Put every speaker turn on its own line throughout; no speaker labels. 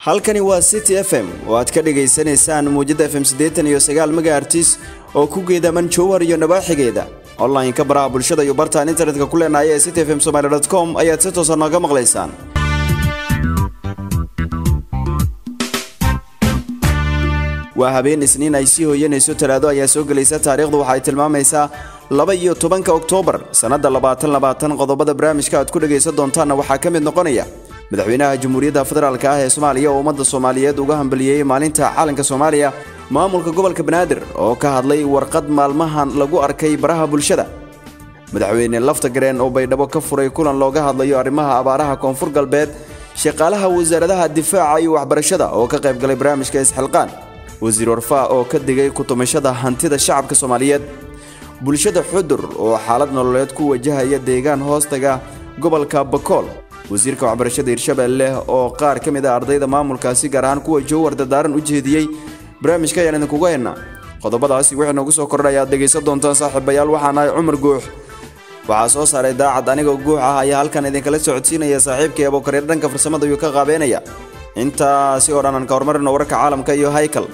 halkani waa city f m oo aad ka dhagaysanaysaan muujadda f m siddeetan iyo sagaal megaartis oo ku geedaman jowhar iyo nabaaxigeeda online-ka baraha bulshada iyo bartaan internetka ku leenahay ee city f m somaali dot com ayaad si toosa nooga maqlaysaan waa habeen isniin ay sii hooyanayso talaado ayaa soo gelaysa taariikhdu waxa ay tilmaamaysaa laba iyo tobanka oktoobar sannadda labaatan labaatan qodobada barnaamijka aad ku dhagaysan doontaanna waxaa ka mid noqonaya madaxweynaha jamhuuriyadda federaalk ah ee soomaaliya oo ummadda soomaaliyeed uga hambaliyey maalinta caalanka soomaaliya maamulka gobolka banaadir oo ka hadlay warqad maalmahan lagu arkay baraha bulshada madaxweyne lafta gareen oo baydhabo ka furay kulan looga hadlayo arrimaha abaaraha koonfur galbeed shaqaalaha wasaaradaha difaaca iyo waxbarashada oo ka qayb galay barnaamijka isxilqaan wasiir warfaa oo ka digay kutumashada hantida shacabka soomaaliyeed bulshada xudur oo xaalad nololeed ku wajahaya deegaan hoostaga gobolka bakool wasiirka waxbarashada hirshabeelle oo qaar ka mid ah ardayda maamulkaasi gaar ahaan kuwa jowhar dardaaran u jeediyey barnaamijka ayaan idinkuga haynaa qodobadaasi wixii noogu soo kordhay ayaad dhegaysan doontaan saaxiibayaal waxaan ahay cumar guux waxaa soo saaray daacad anigoo guux ah ayaa halkan idinkala socodsiinaya saaxiibkii abokareer dhanka farsamada ayuu ka qaabeynaya intaasi oo dhan aan ka hormarino wararka caalamka iyo haykal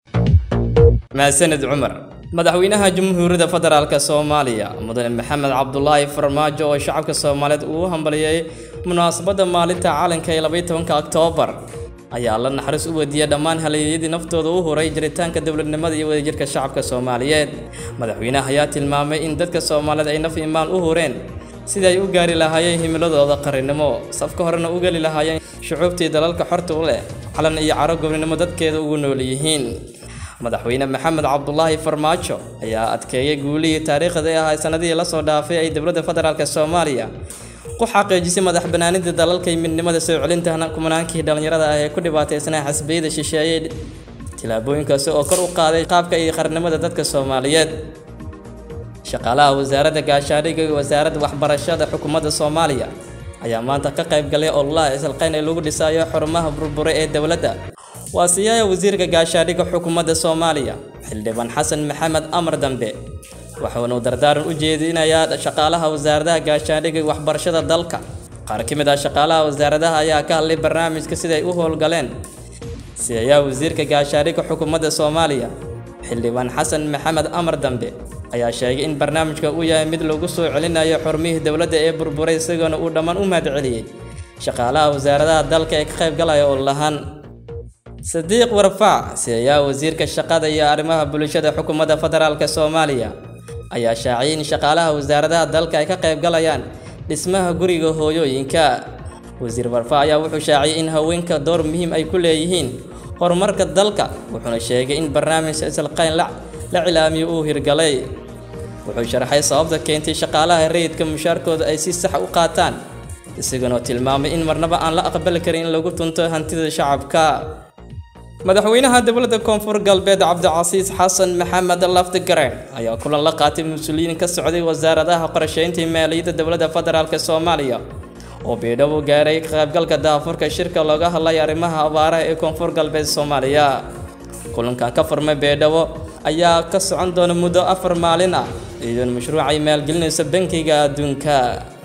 mahadsaned cumar madaxweynaha jamhuuriyadda federaalk soomaaliya mudane maxamed cabdulaahi farmaajo oo shacabka soomaaliyeed uu hambaliyey munaasabadda maalinta caalanka ee labaiy tobanka oktoobar ayaa la naxariis u wediiyey dhammaan haleeyadii naftooda u huray jiritaanka dowladnimada iyo wadajirka shacabka soomaaliyeed madaxweynaha ayaa tilmaamay in dadka soomaaliyeed ay naf imaan u hureen sidii ay u gaari lahaayeen himiladooda qarannimo safka horena u geli lahaayeen shucuubtii dalalka xorta u leh calan iyo caro gobnimo dadkeeda ugu nool yihiin madaxweyne maxamed cabdulaahi farmaajo ayaa adkeeyey guulihii taariikhda ee ahaa sanadihii lasoo dhaafay ay dowladda federaalk soomaaliya ku xaqiijisay madax banaanida dalalka iyo midnimada soo celinta kumanaankii dhallinyarada ah ee ku dhibaataysnaa xasbiyada shisheeyey tillaabooyinkaasi oo kor u qaaday qaabka iyo qarnimada dadka soomaaliyeed shaqaalaha wasaaradda gaashaadhiga iyo wasaaradda waxbarashada xukuumadda soomaaliya ayaa maanta ka qayb galay ololaha isalqayn ee lagu dhisayo xurumaha burbure ee dowladda waa siyaaya wasiirka gaashaadhiga xukuumadda soomaaliya xildhibaan xasan maxamed amar dambe waxaanu dardaaran u jeedinayaa shaqaalaha wasaaradaha gaashaadhiga waxbarashada dalka qaar ka mid ah shaqaalaha wasaaradaha ayaa ka hadlay barnaamijka siday u howlgaleen siyayaa wasiirka gaashaadhiga xukuumadda soomaaliya xildhibaan xasan maxamed amar dambe ayaa sheegay in barnaamijka uu yahay mid lagu soo celinayo xurmihii dowladda ee burburay isagoona uu dhammaan u mahadceliyey shaqaalaha wasaaradaha dalka ee ka qayb galaya oo lahaan sadiiq warfaac siyayaa wasiirka shaqada iyo arrimaha bulshada xukuumadda federaalk soomaaliya ayaa shaaciyay in shaqaalaha wasaaradaha dalka ay ka qayb galayaan dhismaha guriga hooyooyinka wasiir warfaac ayaa wuxuu shaaciyay in haweenka door muhiim ay ku leeyihiin horumarka dalka wuxuuna sheegay in barnaamijka isalqayn la cilaamiyo uu hirgalay wuxuu sharaxay sababta keentay shaqaalaha rayidka mushaarkooda ay si sax u qaataan isagoona tilmaamay in marnaba aan la aqbali karin in lagu tunto hantida shacabka madaxweynaha dowladda koonfur galbeed cabdicasiis xasan maxamed laftigareen ayaa kulan la qaatay mas-uuliyiin ka socday wasaaradaha qorsheynta maaliyadda dowladda federaalk soomaaliya oo beedhabo gaaray ka qaybgalka daafurka shirka looga hadlay arrimaha abaaraha ee koonfur galbeed soomaaliya kulankan ka furmay beedhabo ayaa ka socon doona muddo afar maalin ah iyadoona mashruucay maalgelinaysa bankiga adduunka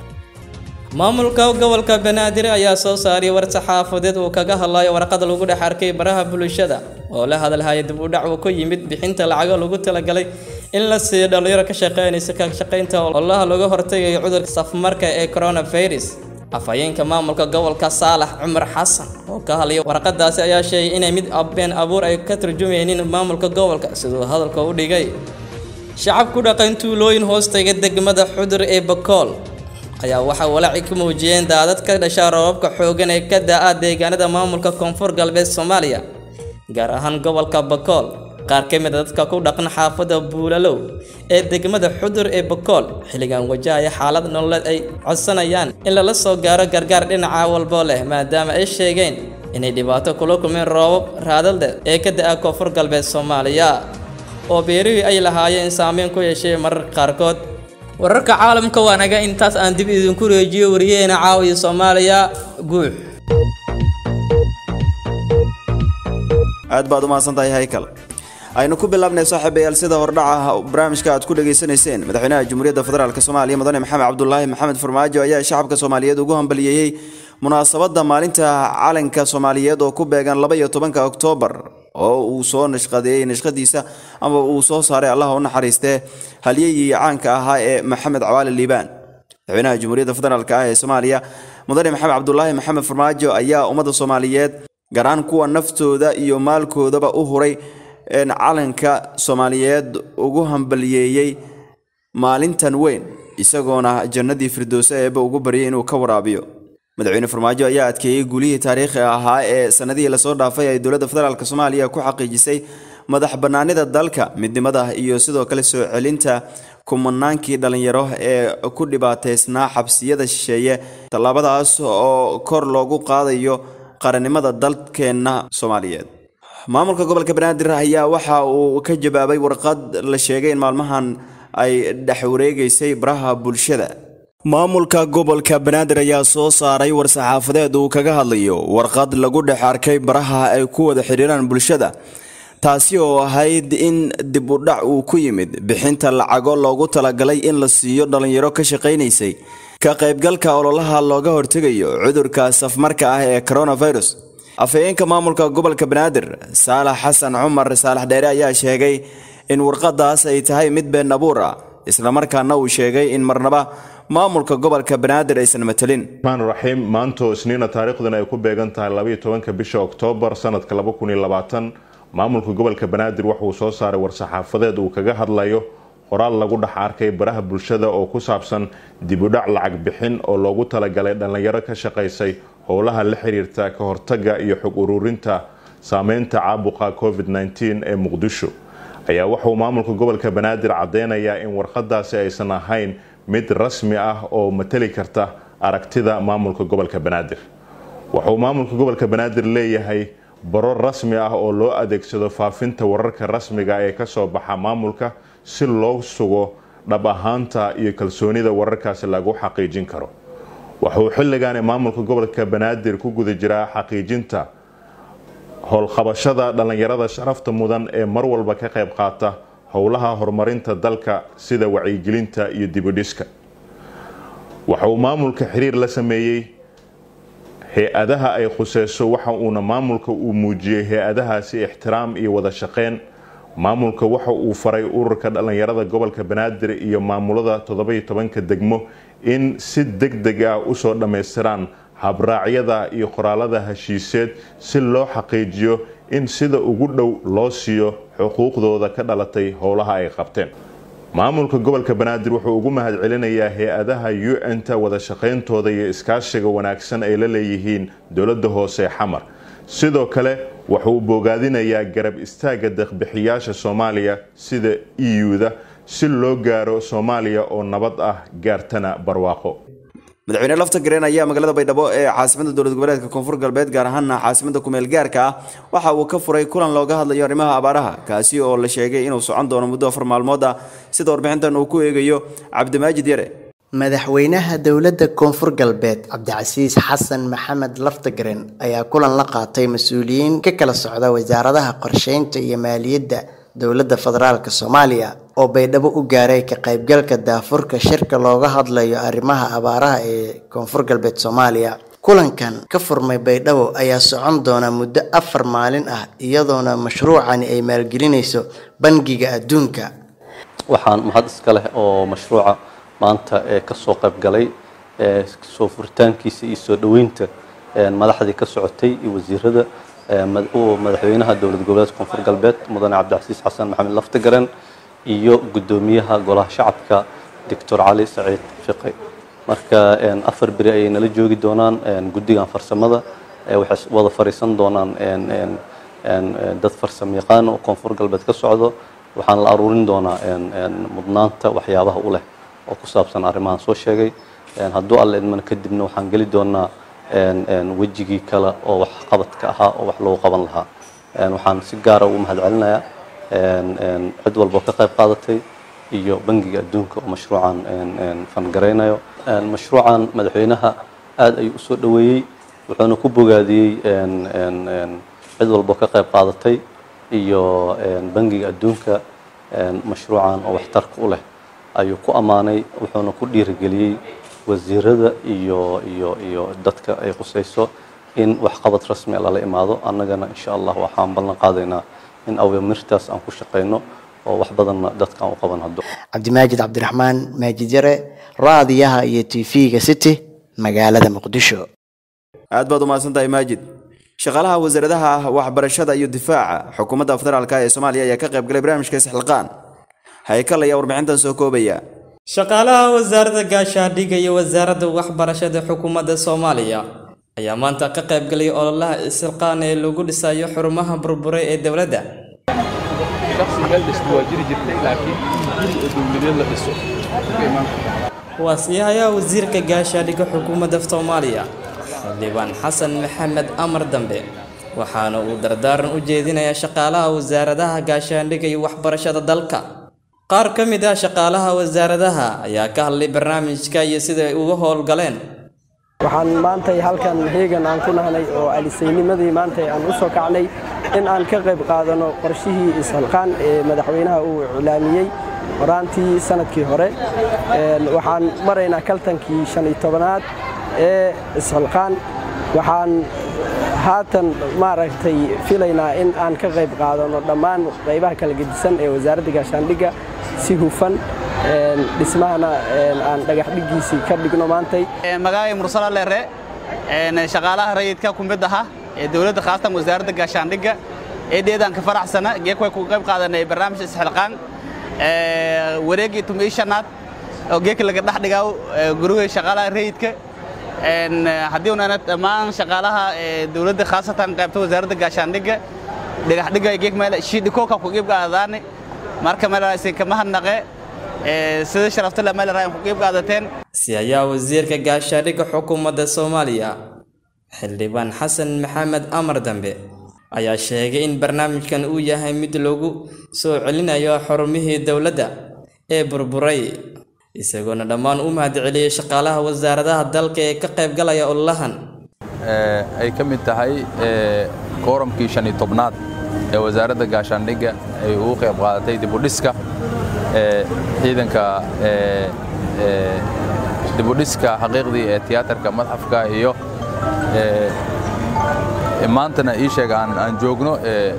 maamulka gobolka banaadir ayaa soo saaray war saxaafadeed uu kaga hadlayo warqada lagu dhex arkay baraha bulshada oo la hadalhaya dib u dhac uu ku yimid bixinta lacago lagu talagalay in la siiyo dhallinyaro ka shaqeynaysa ka shaqaynta ololaha looga hortagayo cudurka safmarka ee coronavirus afhayeenka maamulka gobolka saalax cumar xasan oo ka hadlaya warqadaasi ayaa sheegay inay mid been abuur ay ka turjumaynin maamulka gobolka siduu hadalka u dhigay shacab ku dhaqan tuulooyin hoostaga degmada xudur ee bakool ayaa waxaa walaaci ka muujiyeen daadad ka dhasha roobabka xooggan ee ka da-a deegaanada maamulka koonfur galbeed soomaaliya gaar ahaan gobolka bakool qaar ka mid a dadka ku dhaqan xaafadda buulalow ee degmada xudur ee bakool xilligan wajahaya xaalad nololeed ay codsanayaan in lala soo gaaro gargaar dhinaca walbo leh maadaama ay sheegeen inay dhibaato kula kulmeen roobab raadalde ee ka da-a koonfur galbeed soomaaliya oo beerihii ay lahaayeen saameyn ku yeeshay mararka qaarkood wararka caalamka waa naga intaas aan dib idinku reejiyo wariyaheena caawiya soomaaliya guux
aad baad u mahadsan tahay haykal aynu ku bilaabnay saaxiibayaal sida hordhaca barnaamijka aad ku dhageysanayseen madaxweynaha jamhuuriyadda federaalk soomaaliya mudane maxamed cabdulaahi maxamed farmaajo ayaa shacabka soomaaliyeed ugu hambaliyeeyey munaasabadda maalinta calanka soomaaliyeed oo ku beegan laba iyo tobanka oktoobar oo uu soo nashqadeeyey nashqadiisa ama uu soo saaray allah u naxariistee halyeyii caanka ahaa ee maxamed cawaali liibaan madaxweynaha jamhuuriyadda federaalk ah ee soomaaliya mudane maxamed cabdulaahi maxamed farmaajo ayaa ummadda soomaaliyeed garaan kuwa naftooda iyo maalkoodaba u huray calanka soomaaliyeed ugu hambaliyeeyey maalintan weyn isagoona jannadii firdowse eeba ugu baryay inuu ka waraabiyo madaxweyne farmaajo ayaa adkeeyey guulihii taariikhi ahaa ee sanadihii lasoo dhaafay ay dowladda federaalk soomaaliya ku xaqiijisay madax bannaanida dalka midnimada iyo sidoo kale soo celinta kumanaankii dhallinyaro ee ku dhibaataysnaa xabsiyada shisheeye tallaabadaas oo kor loogu qaadayo qarannimada dalkeenna soomaaliyeed maamulka gobolka banaadir ayaa waxa uu ka jawaabay warqad la sheegay in maalmahan ay dhex wareegaysay baraha bulshada maamulka gobolka banaadir ayaa soo saaray war-saxaafadeed uu kaga hadlayo warqad lagu dhex arkay baraha ay ku wada xidhiiraan bulshada taasi oo ahayd in dib u dhac uu ku yimid bixinta lacago loogu talagalay in la siiyo dhallinyaro ka shaqaynaysay ka qaybgalka ololaha looga hortegayo cudurka safmarka ah ee coronavirus afhayeenka maamulka gobolka banaadir saalax xasan cumar saalax dheere ayaa sheegay in warqadaas ay tahay mid been abuur ah islamarkaana uu sheegay in marnaba maamulka gobolka banaadir aysan matelin
maan raxiim maantoo isniina taariikhduna ay ku beegan tahay labaiyo tobanka bisha oktoobar sanadka laba kun iyo labaatan maamulka gobolka banaadir wuxuu soo saaray war-saxaafadeed uu kaga hadlayo qoraal lagu dhex arkay baraha bulshada oo ku saabsan dibudhac lacag bixin oo loogu talagalay dhallinyaro ka shaqaysay howlaha la xiriirta ka hortaga iyo xog ururinta saameynta caabuqa covid -19 ee muqdisho ayaa wuxuu maamulka gobolka banaadir caddeynayaa in warqadaasi aysan ahayn mid rasmi ah oo mateli karta aragtida maamulka gobolka banaadir wuxuu maamulka gobolka banaadir leeyahay baro rasmi ah oo loo adeegsado faafinta wararka rasmiga ee kasoo baxa maamulka si loo sugo dhab ahaanta iyo kalsoonida wararkaasi lagu xaqiijin karo wuxuu xilligaani maamulka gobolka banaadir ku guda jiraa xaqiijinta howlqabashada dhallinyarada sharafta mudan ee mar walba ka qayb qaata howlaha horumarinta dalka sida wacyigelinta iyo dibudhiska waxa uu maamulka xiriir la sameeyey hay-adaha ay khuseyso waxa uuna maamulka uu muujiyey hay-adahaasi ixtiraam iyo wada shaqeyn maamulka waxa uu faray ururka dhallinyarada gobolka banaadir iyo maamulada toddoba-iyo tobanka degmo in si deg deg ah usoo dhammaystiraan habraacyada iyo qoraalada heshiiseed si loo xaqiijiyo in sida ugu dhow loo siiyo xuquuqdooda ka dhalatay howlaha ay qabteen maamulka gobolka banaadir wuxuu ugu mahad celinayaa hay-adaha u n-ta wada shaqayntooda iyo iskaashiga wanaagsan ay la leeyihiin dowladda hoose xamar sidoo kale wuxuu bogaadinayaa garab istaaga deeqbixiyaasha soomaaliya sida eu-da si loo gaaro soomaaliya oo nabad ah gaartana barwaaqo
madaxweyne lafta gareen ayaa magaalada baydhabo ee caasimada dowlad goboleedka koonfur galbeed gaar ahaana caasimada kumeel gaarka ah waxa uu ka furay kulan looga hadlayo arrimaha abaaraha kaasi oo la sheegay inuu socon doono muddo afar maalmood ah sida warbixintan uu ku eegayo cabdimaajid yare
madaxweynaha dowladda koonfur galbeed cabdicasiis xasan maxamed laftagaren ayaa kulan la qaatay mas-uuliyiin ka kala socda wasaaradaha qorsheynta iyo maaliyadda dowladda federaalk soomaaliya oo baydhabo u gaaray ka qaybgalka daafurka shirka looga hadlayo arrimaha abaaraha ee koonfur galbeed soomaaliya kulankan ka furmay baydhabo ayaa socon doona muddo afar maalin ah iyadoona mashruucani ay maalgelinayso bangiga adduunka
waxaan mahad iska leh oo mashruuca maanta ee kasoo qaybgalay ee soo furitaankiisa iyo soo dhoweynta madaxdii ka socotay iyo wasiirada madaxweynaha dowlad goboleedka koonfur galbeed mudane cabdicasiis xasan maxamed laftagaren iyo guddoomiyaha golaha shacabka doctor cali saciid fiqi marka afar beri ayay nala joogi doonaan guddigan farsamada waxay wada fariisan doonaan dad farsamo yaqaan oo koonfur galbeed ka socdo waxaan la aruurin doonaa mudnaanta waxyaabaha u leh oo ku saabsan arrimahan soo sheegay hadduu alle idmana kadibna waxaan geli doonaa wejigii kale oo wax qabadka ahaa oo wax lagu qaban lahaa waxaan si gaara ugu mahad celinayaa cid walba oo ka qayb qaadatay iyo bangiga adduunka oo mashruucan fangaraynayo mashruucan madaxweynaha aad ayuu usoo dhoweeyey wuxuuna ku bogaadiyey cid walba oo ka qayb qaadatay iyo bangiga adduunka mashruucan oo waxtarka u leh ayuu ku ammaanay wuxuuna ku dhiirigeliyey wasiirada iyo iyo iyo dadka ay khusayso in waxqabad rasmi lala imaado annagana insha allah waxaan ballan qaadaynaa in awamirtaas aan ku shaqayno oo wax badanna dadkaan u qaban haddo
cabdimaajid cabdiraxmaan maajid yare raadiyaha iyo tv-ga city magaalada muqdisho
aad baad umahadsan tahay maajid shaqaalaha wasaaradaha waxbarashada iyo difaaca xukuumadda federaalk ee soomaaliya ayaa ka qayb galay barnaamijka isxilqaan haykal ayaa warbixintan soo koobaya
shaqaalaha wasaaradda gaashaandhigga iyo wasaaradda waxbarashada xukuumadda soomaaliya ayaa maanta ka qayb galay ololaha isxilqaan ee lagu dhisayo xurumaha burburay ee dowladda
shaksi meel dhisto waa jiri jirtay laakiin guri oo dowladeed la dhiso ka imaan
waa siihayaa wasiirka gaashaandhigga xukuumadda soomaaliya xildhibaan xasan maxamed amar dambe waxaana uu dardaaran u jeedinayaa shaqaalaha wasaaradaha gaashaandhigga iyo waxbarashada dalka qaar ka mid ah shaqaalaha wasaaradaha ayaa ka hadlay barnaamijka iyo sida ay uga howlgaleen
waxaan maantay halkan heegan aan ku nahnay oo alisaynimadii maantay aan u soo kacnay in aan ka qayb qaadano qorshihii ishalqaan ee madaxweynaha uu iclaamiyey horaantii sanadkii hore waxaan maraynaa kaltankii shan iyo tobanaad ee ishalqaan waxaan haatan maaragtay filaynaa in aan ka qayb qaadano dhammaan qaybaha kala gedisan ee wasaaradda gaashaandhigga si hufan dhismahana aan dhagax dhigiisii ka dhigno maantay
magacay mursala leere shaqaalaha rayidka ku mid aha ee dowladda khaasatan wasaaradda gaashaandhigga eedeedaan ka faraxsana geek way ku qayb qaadanay barnaamij isxilqaan wareegii tumii shanaad oo geeka laga dhex dhigaaw gurigay shaqaalaha rayidka haddii unana dhammaan shaqaalaha dowladda khaasatan qaybta wasaaradda gaashaandhigga dhagaxdhiga geek meel shiidhikooka ku qiib qaadadaani marka meelaasin kama hadnaqe sida sharafta le meel raayan ku qiib qaadateen
si ayaa wasiirka gaashaandhigga xukuumadda soomaaliya xildhibaan xasan maxamed amar dambe ayaa sheegay in barnaamijkan uu yahay mid lagu soo celinayo xarumihii dowladda ee burburay isagoona dhammaan u mahadceliyey shaqaalaha wasaaradaha dalka ee ka qayb galaya ololahan
ay ka mid tahay kooramkii shan iyo tobnaad ee wasaaradda gaashaandhigga ay ugu qayb qaadatay dibudhiska ciidanka dibudhiska xaqiiqdii ee tiyaatarka madxafka iyo maantana ii sheega aan joogno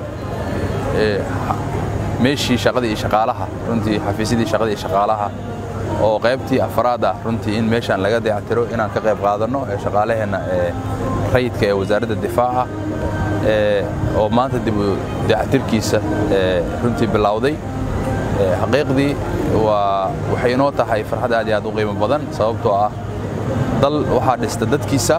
meeshii shaqadii iyo shaqaalaha runtii xafiisyadii shaqadii iyo shaqaalaha oo qaybtii afraad ah runtii in meeshaan laga dayactiro inaan ka qayb qaadanno ee shaqaalaheenna ee rayidka ee wasaaradda difaaca oo maanta dib u dayactirkiisa runtii bilowday xaqiiqdii waa waxay inoo tahay farxad aad iyo aad u qiimo badan sababtoo ah dal waxaa dhista dadkiisa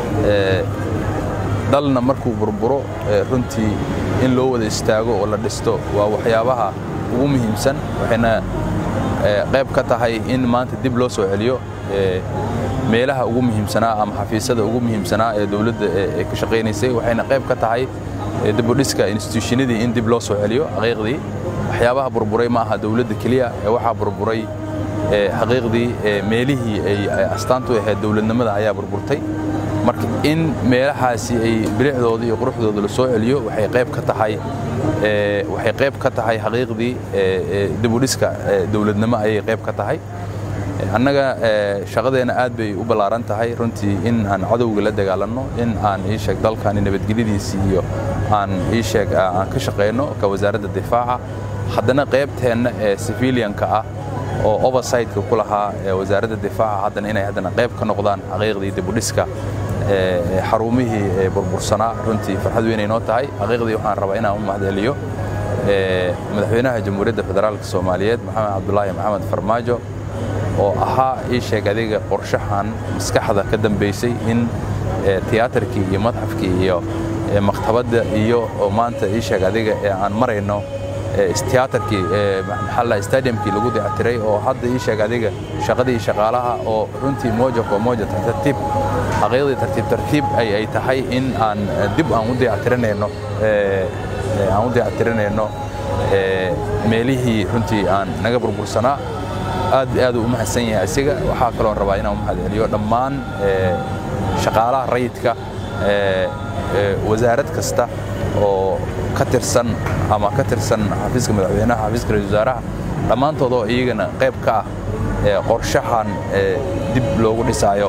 dalna markuu burburo runtii in loo wada istaago oo la dhisto waa waxyaabaha ugu muhiimsan waxayna qayb ka tahay in maanta dib loo soo celiyo meelaha ugu muhiimsanaa ama xafiisyada ugu muhiimsanaa ee dowladda ee ka shaqaynaysay waxayna qayb ka tahay dibudhiska instituushinadii in dib loo soo celiyo xaqiiqdii waxyaabaha burburay ma aha dowladda keliya ee waxaa burburay xaqiiqdii meelihii ay astaantu ahayd dowladnimada ayaa burburtay marka in meelahaasi ay bilicdooda iyo quruxdooda la soo celiyo waxay qayb ka tahay waxay qayb ka tahay xaqiiqdii dibudhiska dowladnimo ayay qayb ka tahay annaga shaqadeenna aad bay u ballaaran tahay runtii in aan cadowga la dagaalanno in aan ii sheeg dalkani nabadgelyadiisii iyo aan ii sheeg aan ka shaqayno ka wasaaradda difaaca haddana qaybteenna ee civilianka ah oo oversightka ku lahaa wasaaradda difaaca haddana inay haddana qayb ka noqdaan xaqiiqdii dibudhiska xarumihii burbursanaa runtii farxad weynay noo tahay xaqiiqdii waxaan rabaa inaan u mahadceliyo madaxweynaha jamhuuriyadda federaalka soomaaliyeed maxamed cabdulaahi maxamed farmaajo oo ahaa ii sheeg adiga qorshahan maskaxda ka dambaysay in tiyaatarkii iyo madxafkii iyo maktabadda iyo maanta ii sheeg adiga ee aan marayno tiyaatarkii maxalla stadiumkii lagu dayactiray oo hadda ii sheeg adiga shaqadii shaqaalaha oo runtii moja kwa moja tartiib xaqiiqdii tartiib tartiib ay ay tahay in aan dib aan u dayactirinayno aan u dayactirinayno meelihii runtii aan naga burbursanaa aad aad u mahadsan yahay asiga waxaa kaloo rabaa inaan u mahadceliyo dhammaan shaqaalaha rayidka wasaarad kasta oo ka tirsan ama ka tirsan xafiiska madaxweynaha xafiiska ra-isul wasaaraha dhammaantood oo iyagana qayb ka ah qorshahan dib loogu dhisaayo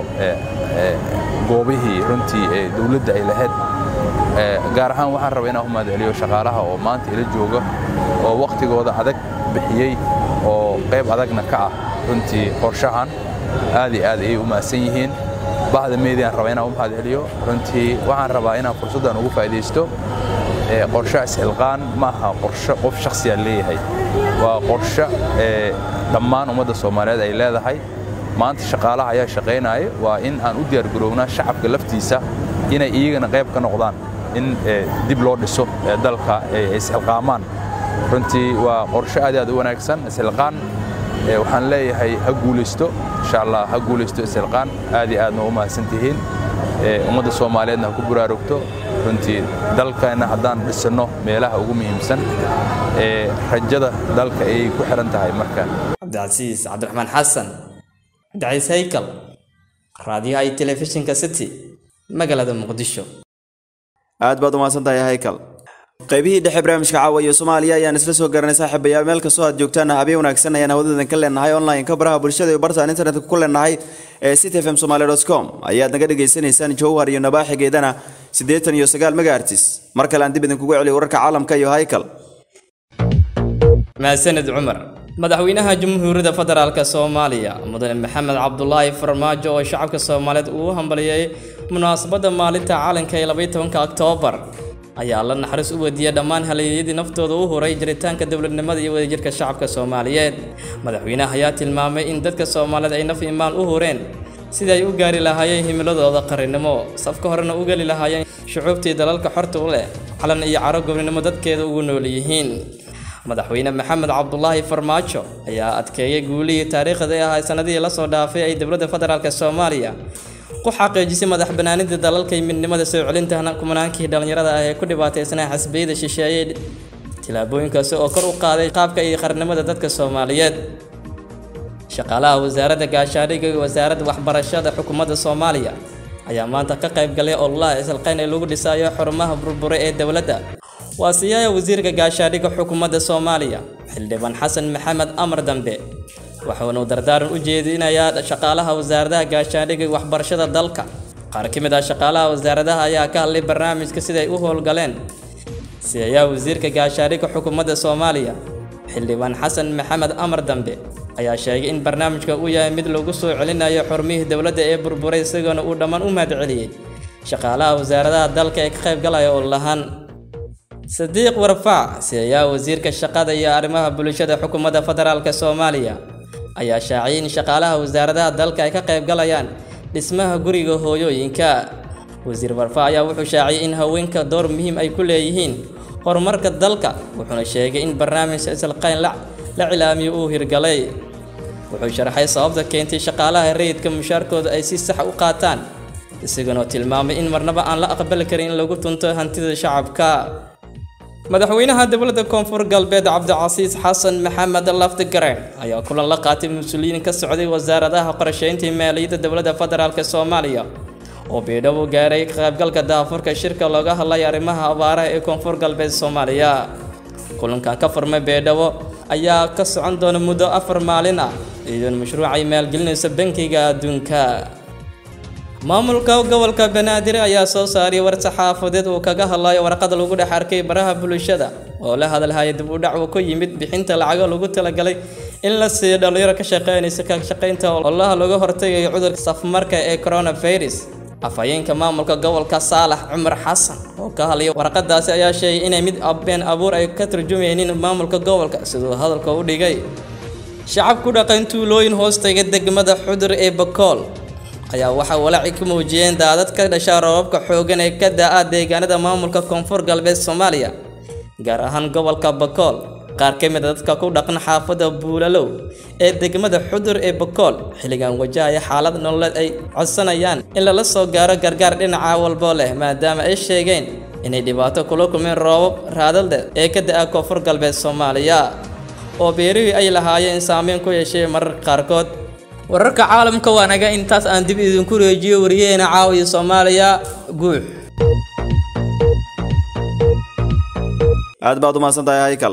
goobihii runtii ee dowladda ay lahayd gaar ahaan waxaan rabaa inaan u mahadceliyo shaqaalaha oo maanta ila jooga oo wakhtigooda adag bixiyey oo qayb adagna ka ah runtii qorshahan aad iyo aad ayay u mahadsan yihiin bahda meediaan rabaa inaan u mahadceliyo runtii waxaan rabaa inaan fursaddan ugu faa'iidaysto qorshe isxilqaan ma aha qorshe qof shakhsiyaa leeyahay waa qorshe dhammaan ummadda soomaaliyeed ay leedahay maanta shaqaalaha ayaa shaqaynaya waa in aan u diyaargarownaa shacabka laftiisa inay iyagana qayb ka noqdaan in dib loo dhiso dalka ay isxilqaamaan runtii waa qorshe aad aad u wanaagsan isxilqaan waxaan leeyahay ha guulaysto insha allah ha guulaysto isxilqaan aad iyo aadna u mahadsan tihiin ummadda soomaaliyeedna ha ku buraarugto runtii dalkeenna haddaan dhisanno meelaha ugu muhiimsan ee rajada dalka ayay ku xiran tahay marka
cabdicasiis cabdiraxmaan xasan daciis haykal raadiyaha iyo telefishinka city magaalada muqdisho
aad baad umahadsan tahay haykal qaybihii dhexe barnaamijka caawa iyo soomaaliya ayaan isla soo garanay saaxiibayaal meel kastoo aad joogtaan habeen wanaagsan ayaan hawadadan ka leenahay online-ka baraha bulshada iyo bartaan internetka ku leenahay ee city fm somaly com ayaad naga dhagaysanaysaan jowhar iyo nabaaxigeedana siddeetan iyo sagaal megaartis mar kale aan dib idinkugu celiyo wararka caalamka iyo haykal
mahadsaned cumar madaxweynaha jamhuuriyadda federaalk soomaaliya mudane maxamed cabdulaahi farmaajo oo shacabka soomaaliyeed uu hambaliyey munaasabadda maalinta caalanka ee labaiy tobanka oktoobar ayaa la naxariis u wediiyey dhammaan haleeyadii naftooda u huray jiritaanka dowladnimada iyo wadajirka shacabka soomaaliyeed madaxweynaha ayaa tilmaamay in dadka soomaaliyeed ay naf imaan u hureen sidii ay u gaari lahaayeen himiladooda qarannimo safka horena u geli lahaayeen shucuubtii dalalka xorta u leh calan iyo caro gobnimo dadkeeda ugu nool yihiin madaxweyne maxamed cabdulaahi farmaajo ayaa adkeeyey guulihii taariikhda ee ahaa sanadihii lasoo dhaafay ay dowladda federaalk soomaaliya ku xaqiijisay madax banaanida dalalka iyo midnimada soo celinta kumanaankii dhallinyarada ah ee ku dhibaataysnaa xasbiyada shisheeye tillaabooyinkaasi oo kor u qaaday qaabka iyo qarnimada dadka soomaaliyeed shaqaalaha wasaaradda gaashaadhiga iyo wasaaradda waxbarashada xukuumadda soomaaliya ayaa maanta ka qayb galay ololaha isalqayn ee lagu dhisayo xurumaha burbure ee dowladda waa siyaaya wasiirka gaashaadhiga xukuumadda soomaaliya xildhibaan xasan maxamed amar dambe waxaanu dardaaran u jeedinayaa shaqaalaha wasaaradaha gaashaandhigga iyo waxbarashada dalka qaar ka mid ah shaqaalaha wasaaradaha ayaa ka hadlay barnaamijka siday u howlgaleen siyayaa wasiirka gaashaandhigga xukuumadda soomaaliya xildhibaan xasan maxamed amar dambe ayaa sheegay in barnaamijka uu yahay mid lagu soo celinayo xurmihii dowladda ee burburay isagoona uu dhammaan u mahadceliyey shaqaalaha wasaaradaha dalka ee ka qayb galaya oo lahaan sadiiq warfaac siyayaa wasiirka shaqada iyo arrimaha bulshada xukuumadda federaalk soomaaliya ayaa shaaciyay in shaqaalaha wasaaradaha dalka ay ka qayb galayaan dhismaha guriga hooyooyinka wasiir warfaac ayaa wuxuu shaaciyay in haweenka door muhiim ay ku leeyihiin horumarka dalka wuxuuna sheegay in barnaamijka isalqayn la cilaamiyo uu hirgalay wuxuu sharaxay sababta keentay shaqaalaha rayidka mushaarkooda ay si sax u qaataan isagoona tilmaamay in marnaba aan la aqbali karin in lagu tunto hantida shacabka madaxweynaha dowladda koonfur galbeed cabdicasiis xasan maxamed laftigareen ayaa kulan la qaatay mas-uuliyiin ka socday wasaaradaha qorsheynta maaliyadda dowladda federaalk soomaaliya oo biidhabo gaaray ka qaybgalka daafurka shirka looga hadlay arrimaha abaaraha ee koonfur galbeed soomaaliya kulankan ka furmay beedhabo ayaa ka socon doona muddo afar maalin ah iyadoona mashruuc ay maalgelinayso bankiga adduunka maamulka gobolka banaadir ayaa soo saaray war saxaafadeed uu kaga hadlayo warqada lagu dhex arkay baraha bulshada oo la hadalhaya dib u dhac uu ku yimid bixinta lacago lagu talagalay in la siiyo dhalinyaro ka shaqeynaysa ka shaqaynta ololaha laga hortagayo cudurka safmarka ee coronavirus afhayeenka maamulka gobolka saalax cumar xasan oo ka hadlaya warqadaasi ayaa sheegay inay mid been abuur ay ka turjumaynin maamulka gobolka siduu hadalka u dhigay shacab ku dhaqan tuulooyin hoostaga degmada xudur ee bakool ayaa waxaa walaaci ka muujiyeen daadad ka dhasha roobabka xooggan ee ka da-a deegaanada maamulka koonfur galbeed soomaaliya gaar ahaan gobolka bakool qaar ka mid a dadka ku dhaqan xaafadda buulalow ee degmada xudur ee bakool xilligan wajahaya xaalad nololeed ay codsanayaan in lala soo gaaro gargaar dhinaca walbo leh maadaama ay sheegeen inay dhibaato kula kulmeen roobab raadalde ee ka da-a koonfur galbeed soomaaliya oo beerihii ay lahaayeen saameyn ku yeeshay mararka qaarkood wararka caalamka waa naga intaas aan dib idinku reejiyo wariyaheena caawiya soomaaliya guux
aad baad u mahadsan tahay haykal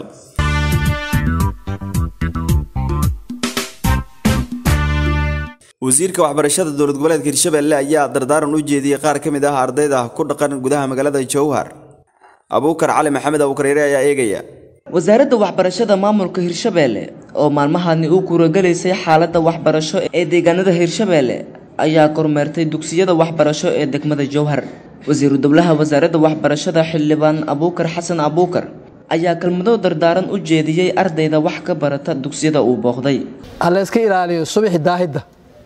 wasiirka waxbarashada dowlad goboleedka hirshabelle ayaa dardaaran u jeediyey qaar ka mid ah ardayda ku dhaqan gudaha magaalada jowhar abuukar cali maxamed abuukareere ayaa eegaya
wasaaradda waxbarashada maamulka hirshabeelle oo maalmahani u kuuragelaysay xaaladda waxbarasho ee deegaanada hirshabeelle ayaa kormeertay dugsiyada waxbarasho ee degmada jowhar wasiiru dowlaha wasaaradda waxbarashada xildhibaan abuukar xasan abuukar ayaa kelmado dardaaran u jeediyey ardayda wax ka barata dugsiyada uu booqday
ha la iska ilaaliyo subaxi daahidda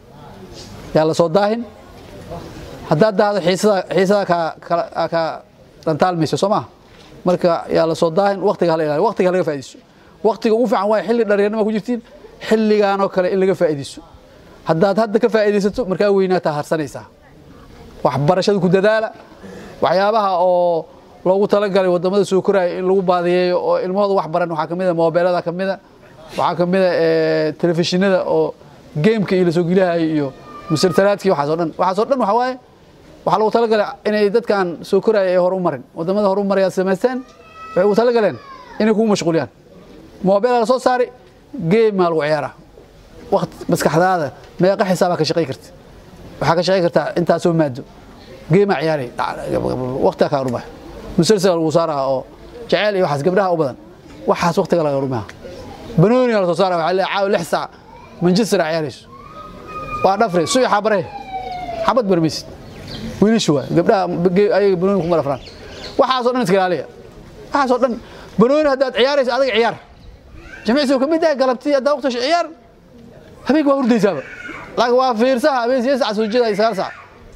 yaa la soo daahin haddaad daahdo xiisada ka dhantaalmayso soo maha marka yaa la soo daahin waqtiga hala ilaaliyo waqtiga laga faa'iidayso waqtiga ugu fiican waa xilli dhallinyarnima ku jirtiin xilligaanoo kale in laga faa'iidayso haddaad hadda ka faa'iidaysato markaa weynaataa harsanaysaa waxbarashada ku dadaala waxyaabaha oo loogu talagalay wadamada soo koraya in lagu baadiyeeyo oo ilmahooda wax baran waxaa kamid a moobeelada kamid a waxaa kamid a telefishinada oo geemka iyo lasoo gelihayo iyo musalsalaadkii waxaas oo dhan waxaas oo dhan waxaa waaye waxaa lagu talagalay inay dadkan soo koraya ay hor u marin wadamada hor u maraya samaysteen waxay ugu talagaleen inay kugu mashquuliyaan moobeelaa lasoo saari geemaa lagu ciyaaraa waqti maskaxdaada meeqa xisaabaa ka shaqay karta waxaa ka shaqay kartaa intaasoo maado geemaa ciyaaray waqtigaa kaa dhumahay musalsal lagu saaraha oo jaceyl iyo waxaas gabdhaha u badan waxaas waqtiga laga dhumaha banooniga lasoo saara waxaa leeyahay caawa lix saac manchester ciyaarayso waa dhafre suy xabare xabad barmaysid wiilishu waay gabdhaha ayaga banooni kuma dhafraan waxaasoo dhan iska ilaaliya waxaasoo dhan banooni haddaad ciyaarayso adiga ciyaar jimicsigu kamid yahay galabtii haddaa waqti ciyaar habeenka waa hurdaysaaba laakiin waa fiirsaha habeen sideed sac soo jeeda sagaal sac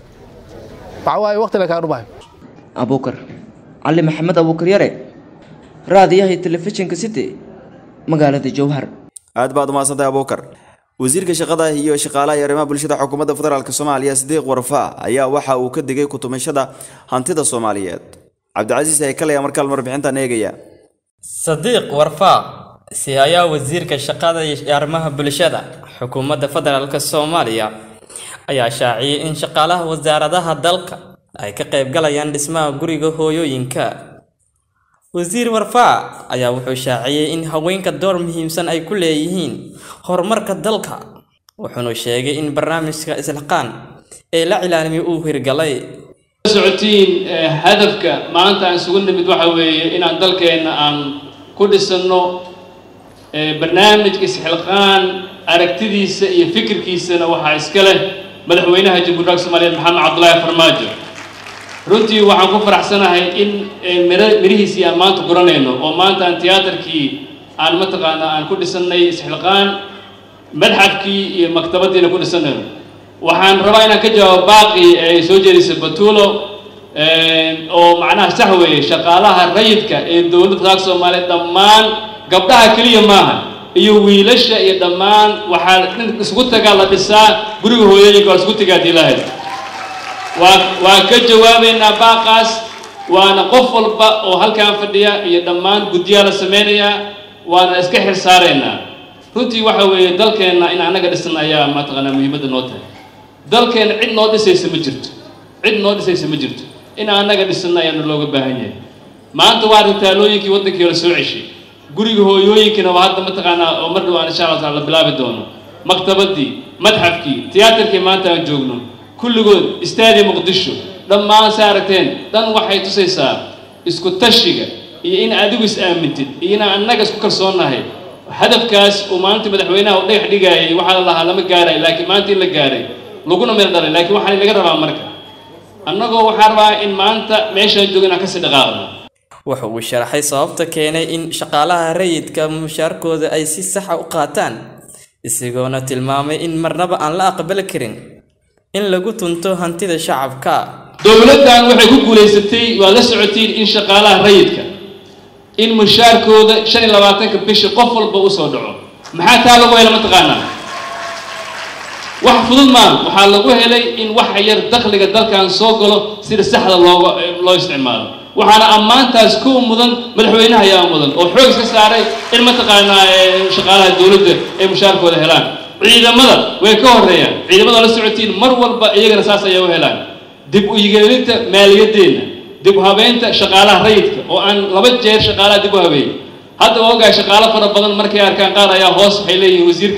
waxa waaye waqti la kaa dhumayo
abuukar cali maxamed abuukar yare raadiyaha telefishinka city magaalada jowhar
aad baad umahadsantahay abuukar wasiirka shaqada iyo shaqaalaha iyo arrimaha bulshada xukuumadda federaalk soomaaliya sidiiq warfaa ayaa waxa uu ka digay kutumashada hantida soomaaliyeed cabdicasiis haykalaya markaal warbixintan eegaya
sadiiq warfaa si ayaa wasiirka shaqada iyo arrimaha bulshada xukuumadda federaalk soomaaliya ayaa shaaciyey in shaqaalaha wasaaradaha dalka ay ka qaybgalayaan dhismaha guriga hooyooyinka wasiir warfaa ayaa wuxuu shaaciyey in haweenka door muhiimsan ay ku leeyihiin horumarka dalka wuxuuna sheegay in barnaamijka islaqaan ee la cilaalimiy uu hirgalay
socotiin hadafka maanta aan isugu nimid waxa weeye inaan dalkeenna aan ku dhisanno barnaamijka isxilqaan aragtidiisa iyo fikirkiisana waxaa iska leh madaxweynaha jamhuuriyadda soomaaliyeed maxamed cabdulaahi farmaajo runtii waxaan ku faraxsanahay in mirihiisii aan maanta guranayno oo maanta aan tiyaatarkii aan mataqaanaa aan ku dhisannay isxilqaan madxafkii iyo maktabaddiina ku dhisannayno waxaan rabaa inaan ka jawaabo baaqi ay soo jeedisay batuulo oo macnaha sax weeye shaqaalaha rayidka ee dowladda federaalka soomaaliyeed dhammaan gabdhaha keliya maaha iyo wiilasha iyo dhammaan waxaa isugu tagaa la dhisaa guriga hooyooyinka waa isugu tagaa diilaahay waa waa ka jawaabaynaa baaqaas waana qof walba oo halkan fadhiya iyo dhammaan guddiyaa la samaynayaa waana iska xil saaraynaa runtii waxa weeye dalkeenna in annaga dhisan ayaa mataqaanaa muhiimadda noo tahay dalkeenna cid noo dhisaysa ma jirto cid noo dhisaysa ma jirto in annaga dhisanna ayaanu looga baahan yahay maanta waa ritaalooyinkii waddankii la soo ceshay guriga hooyooyinkina waa hadda mataqaanaa oo mar dhowaan insha allah taala la bilaabi doono maktabaddii madxafkii tiyaatarkii maanta aan joogno kulligood istaadi muqdisho dhammaan sa aragteen dhan waxay tusaysaa isku tashiga iyo in adigu is aamintid iyo inaan annaga isku kalsoonnahay hadafkaas uu maalinta madaxweynaha u dhagax dhigaayay waxaa la lahaa lama gaaray laakiin maanta in la gaaray laguna meel dhalay laakiin waxaan laga rabaa marka annagoo waxaan rabaa in maanta meeshaan joogo inaan kasii dhaqaaqno
waxa uu sharaxay sababta keenay in shaqaalaha rayidka mushaarkooda ay si saxa u qaataan isagoona tilmaamay in marnaba aan la aqbali karin in lagu tunto hantida shacabka
dowladdan waxay ku guulaysatay waad la socotiin in shaqaalaha rayidka in mushaarkooda shan iyo labaatanka bishi qof walba u soo dhaco maxaa taa lagu hela mataqaanaa wax fudud maa waxaa lagu helay in wax yar dakhliga dalkan soo galo sida saxda looga loo isticmaalo waxaana ammaantaas ku mudan madaxweynaha ayaa mudan oo xoog iska saaray in mataqaanaa shaqaalaha dowladda ay mushaarkooda helaan ciidamada way ka horeeyaan ciidamada la socotiin mar walba iyagana saas ayay u helaan dib u yigeelinta maaliyadeenna dib u habeynta shaqaalaha rayidka oo aan laba jeer shaqaalaha dib u habeeyey hadda waa ogahay shaqaalo fara badan markay arkaan qaar ayaa hoos waxay leeyihiin wasiirkan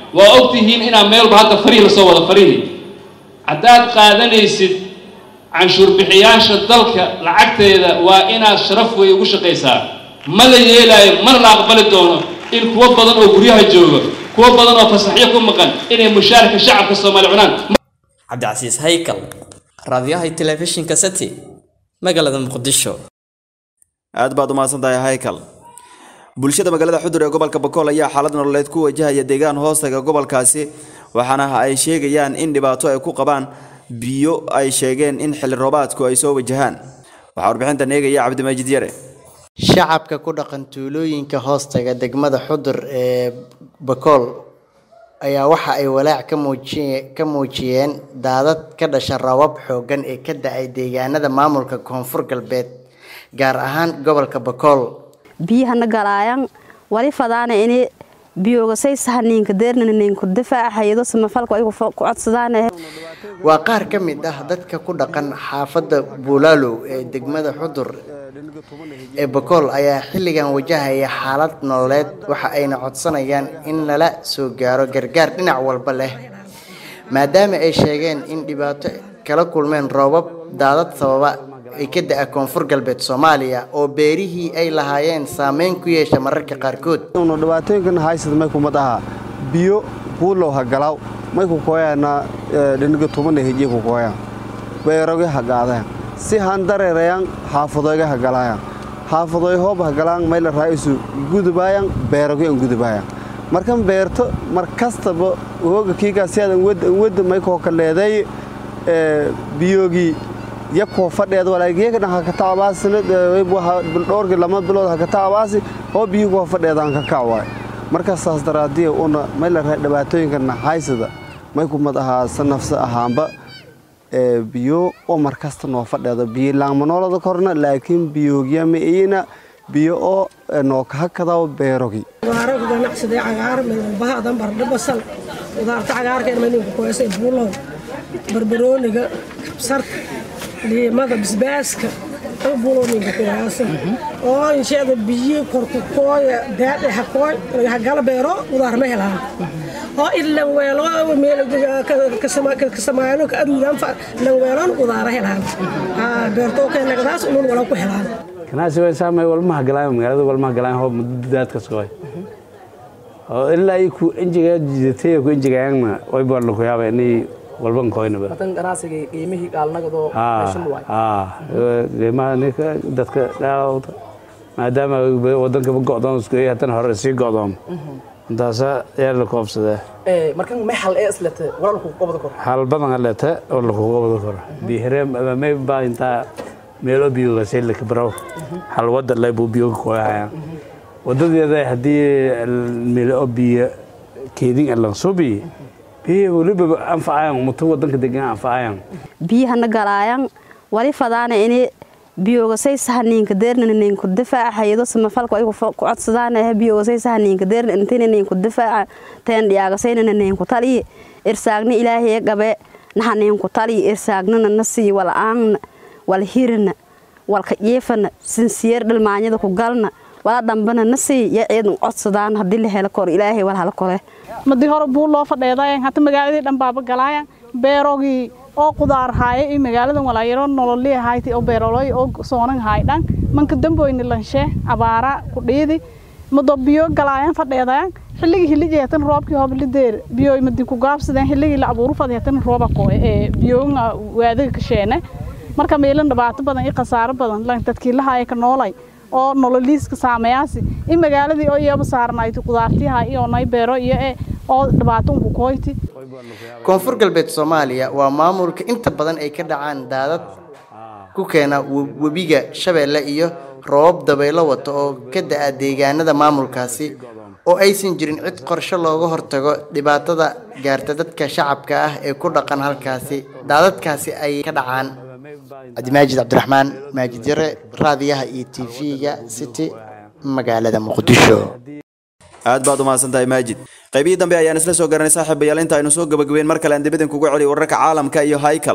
waa ogtihiin inaa meel walba hadda farihi lasoo wada farihi haddaad qaadanaysid canshuur bixiyaasha dalka lacagteeda waa inaad sharaf wey ugu shaqaysaa ma la yeelaayo mana la aqbali doono in kuwo badan oo guryaha jooga kuwo badan oo fasaxyo ku maqan inay mushaarka shacabka soomaaliya cunaan
cabdicasiis haykal raadiyaha telefishinka city magaalada muqdisho
aad baad umahadsan tahay haykal bulshada magaalada xudur ee gobolka bakool ayaa xaalad nololeed ku wajahaya deegaan hoostaga gobolkaasi waxaana ay sheegayaan in dhibaato ay ku qabaan biyo ay sheegeen in xilli roobaadku ay soo wajahaan waxaa warbixintan eegaya cabdimaajid yare
shacabka ku dhaqan tuulooyinka hoostaga degmada xudur ee bakool ayaa waxa ay walaac ka muujiye ka muujiyeen daadad ka dhasha rabab xooggan ee ka da-ay deegaanada maamulka koonfur galbeed gaar ahaan gobolka bakool
biyahana galaayan wali fadaana ini biyogasay sahaniinka deernaninku difaaca hayado samafalka ay ku codsadaan
waa qaar ka mid ah dadka ku dhaqan xaafadda buulaalow ee degmada xudur ee bakool ayaa xilligan wajahaya xaalad nololeed waxa ayna codsanayaan in lala soo gaaro gargaar dhinac walba leh maadaama ay sheegeen in dhibaato kala kulmeen roobab daadad sababa ay ka da-a koonfur galbeed soomaaliya oo beerihii ay lahaayeen saameyn ku yeesha mararka qaarkood
unu dhibaatooyinkan haysad may kumad aha biyo buulow ha galaw may ku kooyaana dhiniga tubana hejiye ku kooyaan beeroge ha gaadeen si han dareerayan xaafadoyga ha galayaan xaafadoy hoob ha galaan may la raa'isu gudubaayaan beeroge an gudubaayaan markan beerto mar kastaba hooga kiigaas si adan wadda may koo ka leeday biyoogii yakoo fadheeda walaageekadhan haka taabaasina dhowrki lama bilood haka taabaasi oo biyo koo fadheedaan ka kac waay marka saas daraadiya una may la dhibaatooyinkana haysada may kumad ahaa sanafsa ahaanba biyo oo mar kasta noo fadheedo biyo laangmanoolada korna laakiin biyoogya ma iyina biyo oo noo kahakadaw beerogi
qudaaro ganacsiday cagaar midalbahadan bardho basal qudaarta cagaarka maninku kuheesay buulow barbarooniga kabsarka liimada bisbaaska buulooninka kuheesa oo insheeda biyi korku kooya daadhe hakooy hagala beero qudaar ma helaan oo ilan weelo meel kasamaayano ka aduudaan lan weelon qudaara helaan beertoo keenagadaas unun wala ku helaan
ganacsi way saamay walmaha galaan magaalada walmaha galaan hoo mudadaadka sooy oo ilaa ay ku injiga jidatay ku injigaayana way baan ku yaabay inay walban koynaba
tan ganacsiga qiimihii gaalnagadoo meeshan waay
qiimaha ninka dadka dhaawta maadaama wadanka go'doon isku yahay haddana hore sii go'doon intaasa ayaa la koobsadaa
markan may hal ee islete wala lagu qabada karo
hal badan aleta oo lagu qabada karo bihere may baa intaa meelo biyoga say la kabro hal wada lay buu biyoga kooyayaan wadadeeda haddii meelo biyo keedin alan subi biyo waliba anfacayaan muto wadanka degan anfacayaan
biyahana galaayan wali fadaana ini biyogasay sahaniinka deernaninku difaaca hayado samafalka ay ku codsadaan biyogasay sahaniinka deerna intinaninku difaaca teen dhiyaagasaynanininku tali irsaagna ilaahay gabe nahaninku tali irsaagnana nasii wala'aanna wal hirna walka jiifana sinsiyeer dhalmaanyada ku galna wala dhambana nasii ya ciidan codsadaan haddii la helo kor ilaahay wal hala kole
madii hore buu loo fadheedayan hata magaaladii dhan baaba galaayan beerogii oo qudaar haaye iyo magaaladan walaayaro nololii hayti oo beeroloy oo soonan haay dhan manka damboyni lanshe abaara ku dhiidi mado biyo galaayan fadheedayan xilligii hiligi hatan roobkii hoblideer biyo madi ku gaabsadeen xilligii la abuuru fadi hatan rooba qoe ee biyoonga waadaga kasheene marka meelan dhibaato badan iyo khasaaro badan lan dadkii la haaya ka noolay oo nololiiska saameeyaasi in magaaladii oo iyaba saarnayti qudaartiyaha iyo nay beero iyo ee oo dhibaato unku kooyti
koonfur galbeed soomaaliya waa maamulka inta badan ay ka dhacaan daadad ku keena webiga shabeelle iyo roobab dabaylo wata oo ka da-a deegaanada maamulkaasi oo aysan jirin cid qorshe looga hortago dhibaatada gaarta dadka shacabka ah ee ku dhaqan halkaasi daadadkaasi ay ka dhacaan cabdimaajid cabdiraxmaan maajid yare raadiyaha iyo tv-ga city magaalada muqdisho
aad baad umahadsan tahay maajid qaybihii dambe ayaan isla soo garanay saaxiibayaal inta aynu soo gabagabeen mar kale aan dibadin kugu celiy wararka caalamka iyo haykal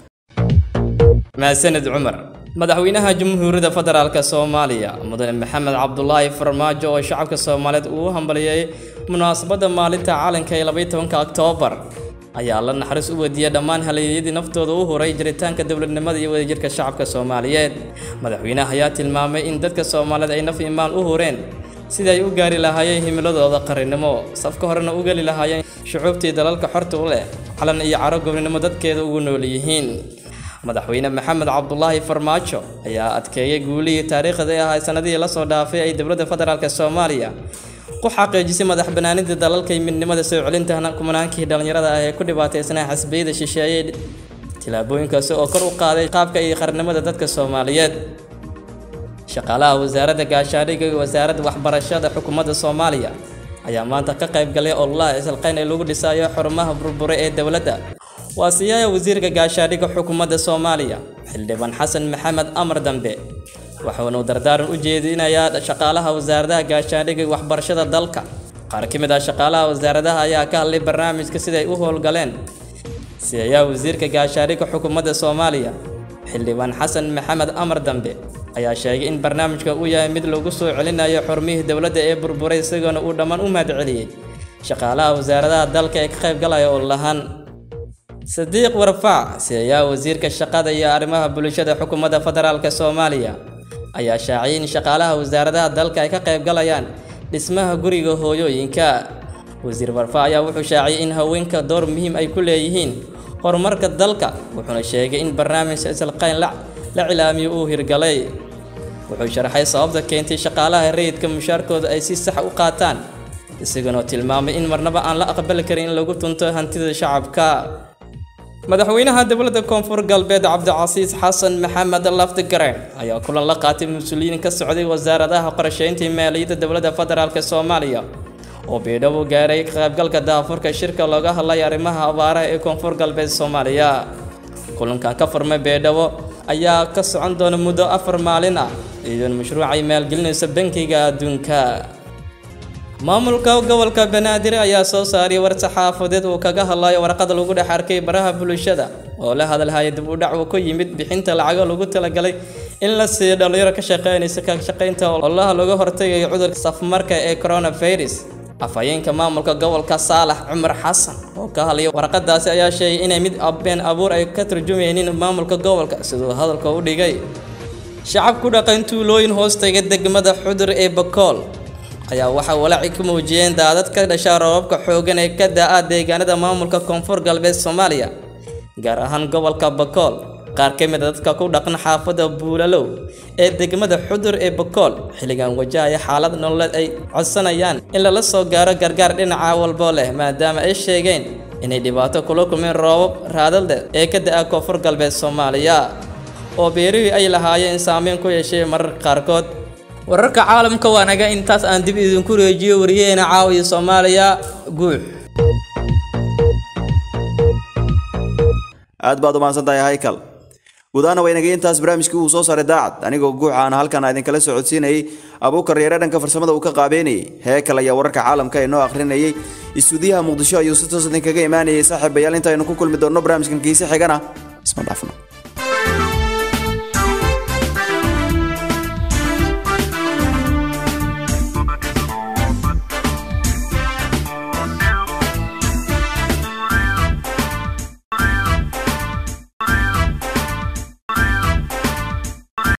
mahadsaned cumar madaxweynaha jamhuuriyadda federaalk soomaaliya mudane maxamed cabdulaahi farmaajo oo shacabka soomaaliyeed uu hambaliyey munaasabadda maalinta calanka ee labaiyo tobanka oktoobar ayaa la naxariis u wediiyey dhammaan haleeyadii naftooda u huray jiritaanka dowladnimada iyo wadajirka shacabka soomaaliyeed madaxweynaha ayaa tilmaamay in dadka soomaaliyeed ay naf imaan u hureen sidii ay u gaari lahaayeen himiladooda qarannimo safka horena u geli lahaayeen shucuubtii dalalka xorta u leh calan iyo caro gobnimo dadkeeda ugu nool yihiin madaxweyne maxamed cabdulaahi farmaajo ayaa adkeeyey guulihii taariikhda ee ahay sanadihii lasoo dhaafay ay dowladda federaalk soomaaliya ku xaqiijisay madax banaanida dalalka iyo midnimada soo celinta kumanaankii dhallinyarada ah ee ku dhibaataysnaa xasbiyada shisheeye tillaabooyinkaasi oo kor u qaaday qaabka iyo qarnimada dadka soomaaliyeed shaqaalaha wasaaradda gaashaadhiga iyo wasaaradda waxbarashada xukuumadda soomaaliya ayaa maanta ka qayb galay ololaha isalqayn ee lagu dhisayo xurumaha burbure ee dowladda waa siyaaya wasiirka gaashaadhiga xukuumadda soomaaliya xildhibaan xasan maxamed amar dambe waxaanu dardaaran u jeedinayaa shaqaalaha wasaaradaha gaashaandhigga iyo waxbarashada dalka qaar ka mid ah shaqaalaha wasaaradaha ayaa ka hadlay barnaamijka siday u howlgaleen siyayaa wasiirka gaashaandhigga xukuumadda soomaaliya xildhibaan xasan maxamed amar dambe ayaa sheegay in barnaamijka uu yahay mid lagu soo celinayo xurmihii dowladda ee burburay isagoona uu dhammaan u mahadceliyey shaqaalaha wasaaradaha dalka ee ka qayb galaya oo lahaan sadiiq warfaac siyayaa wasiirka shaqada iyo arrimaha bulshada xukuumadda federaalk soomaaliya ayaa shaaciyay in shaqaalaha wasaaradaha dalka ay ka qayb galayaan dhismaha guriga hooyooyinka wasiir warfaac ayaa wuxuu shaaciyay in haweenka door muhiim ay ku leeyihiin horumarka dalka wuxuuna sheegay in barnaamijka isalqayn la cilaamiyo uu hirgalay wuxuu sharaxay sababta keentay shaqaalaha rayidka mushaarkooda ay si sax u qaataan isagoona tilmaamay in marnaba aan la aqbali karin in lagu tunto hantida shacabka madaxweynaha dowladda koonfur galbeed cabdicasiis xasan maxamed lafdigaren ayaa kulan la qaatay mas-uuliyiin ka socday wasaaradaha qorsheynta maaliyadda dowladda federaalk soomaaliya oo biidhabo gaaray ka qaybgalka daafurka shirka looga hadlay arrimaha abaaraha ee koonfur galbeed soomaaliya kulankan ka furmay beedhabo ayaa ka socon doona muddo afar maalin ah iyadoona mashruucay maalgelinaysa bankiga adduunka maamulka gobolka banaadir ayaa soo saaray war saxaafadeed uu kaga hadlayo warqada lagu dhex arkay baraha bulshada oo la hadalhaya dib u dhac uu ku yimid bixinta lacago lagu talagalay in la siiyo dhalinyaro ka shaqeynaysa ka shaqaynta olaha laga hortagayo cudurka safmarka ee coronavirus afhayeenka maamulka gobolka saalax cumar xasan oo ka hadlaya warqadaasi ayaa sheegay inay mid been abuur ay ka turjumaynin maamulka gobolka siduu hadalka u dhigay shacab ku dhaqan tuulooyin hoostaga degmada xudur ee bakool ayaa waxaa walaaci ku muujiyeen daadad ka dhasha roobabka xooggan ee ka da-a deegaanada maamulka koonfur galbeed soomaaliya gaar ahaan gobolka bakool qaar ka mid a dadka ku dhaqan xaafadda buulalow ee degmada xudur ee bakool xilligan wajahaya xaalad nololeed ay codsanayaan in lala soo gaaro gargaar dhinaca walbo leh maadaama ay sheegeen inay dhibaato kula kulmeen roobab raadalde ee ka da-a koonfur galbeed soomaaliya oo beerihii ay lahaayeen saameyn ku yeeshay mararka qaarkood wararka caalamka waa naga intaas aan dib idinku reejiyo wariyaheena caawiya soomaaliya guux
aad baad u mahadsan tahay haykal gudaana waynagay intaas barnaamijkii uu soo saaray daacad anigoo guuxa aan halkan idinkala socodsiinayay abuukar yareer dhanka farsamada uu ka qaabeynayay heekal ayaa wararka caalamka inoo akhrinayay istuudiyaha muqdisho ayuu si toos idinkaga imaanayay saaxiibayaal intaaynu ku kulmi doonno barnaamijkan kiise xigana isma dhaafno